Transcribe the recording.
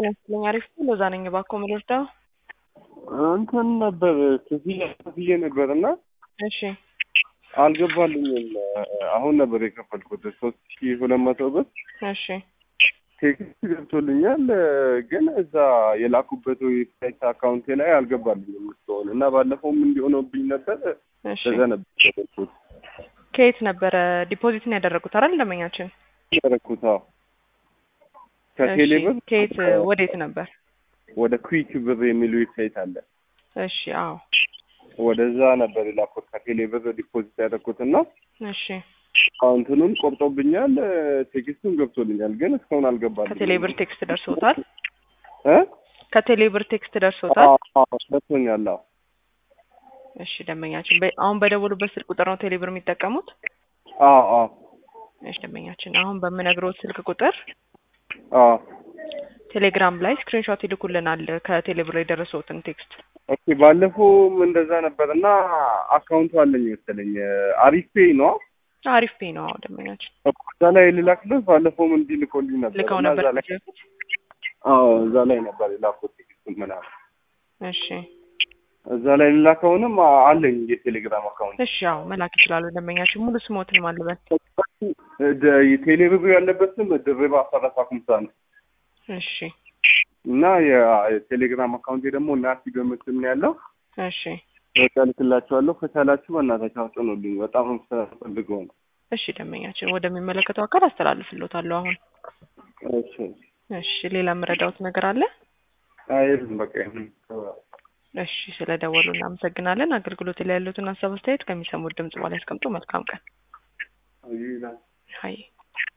ጤና ይስጥልኝ። አሪፍ ነው። ሎዛ ነኝ። እባክዎ ምን ልርዳው? እንትን ነበር ክፍያ ክፍዬ ነበር እና እሺ አልገባልኝም። አሁን ነበር የከፈልኩት ሶስት ሺ ሁለት መቶ ብር እሺ ቴክስት ገብቶልኛል፣ ግን እዛ የላኩበት ዌብሳይት አካውንቴ ላይ አልገባልኝም እስካሁን እና ባለፈውም እንዲሆነብኝ ነበር እሺ በዛ ነበር የከፈልኩት ከየት ነበረ ዲፖዚትን ያደረጉት አይደል? ደንበኛችን ያደረኩት። አዎ ከቴሌ እሺ ብር ከየት ወዴት ነበር? ወደ ኩዊክ ብር የሚል ዌብሳይት አለ። እሺ አዎ ወደዛ ነበር የላኩት ከቴሌ ብር ዲፖዚት ያደረኩት እና እሺ አካውንቱንም ቆርጦብኛል፣ ቴክስቱን ገብቶልኛል፣ ግን እስካሁን አልገባልኝም። ከቴሌ ብር ቴክስት ደርሶታል? እ ከቴሌ ብር ቴክስት ደርሶታል? አዎ አዎ፣ ደርሶኛል። አዎ እሺ ደንበኛችን በ- አሁን በደወሉበት ስልክ ቁጥር ነው ቴሌ ብር የሚጠቀሙት? አዎ አዎ እሺ ደንበኛችን አሁን በምነግረው ስልክ ቁጥር አዎ ቴሌግራም ላይ ስክሪንሾት ይልኩልናል ከቴሌ ብር የደረሰውትን ቴክስት። ኦኬ። ባለፈውም እንደዛ ነበር እና አካውንቱ አለኝ መሰለኝ አሪፍ ፔይ ነው አሪፍ ፔ ነው። አዎ ደንበኛችን እዛ ላይ ልላክልህ። ባለፈውም እንዲህ ልኮልኝ ነበር ልከው እና ነበር እዛ ላይ ከዚህ በፊት? አዎ እዛ ላይ ነበር የላኩት ቴክስቱን ምናምን እሺ እዛ ላይ ልላከውንም አለኝ የቴሌግራም አካውንት እሺ አዎ መላክ ይችላሉ ደንበኛችን። ሙሉ ስሞትን ማልበል ደ- የቴሌ ብር ያለበት ስም ድሬባ አሰረፋ ኩምሳ ነው እሺ እና የ- የቴሌግራም አካውንቴ ደግሞ ናቲ በምስል ነው ያለው። እሺ በቃ ልክላችኋለሁ። ከቻላችሁ በእናታችሁ አጽኑልኝ። በጣም ስለፈልገው ነው። እሺ ደንበኛችን ወደሚመለከተው አካል አስተላልፍልዎታለሁ አሁን። እሺ እሺ ሌላ የምረዳዎት ነገር አለ? አይልም በቃ ይሁን። እሺ ስለደወሉ እናመሰግናለን። አገልግሎት ላይ ያሉትን ሀሳብ አስተያየት ከሚሰሙት ድምጽ በኋላ ያስቀምጡ። መልካም ቀን። ይላል ሀይ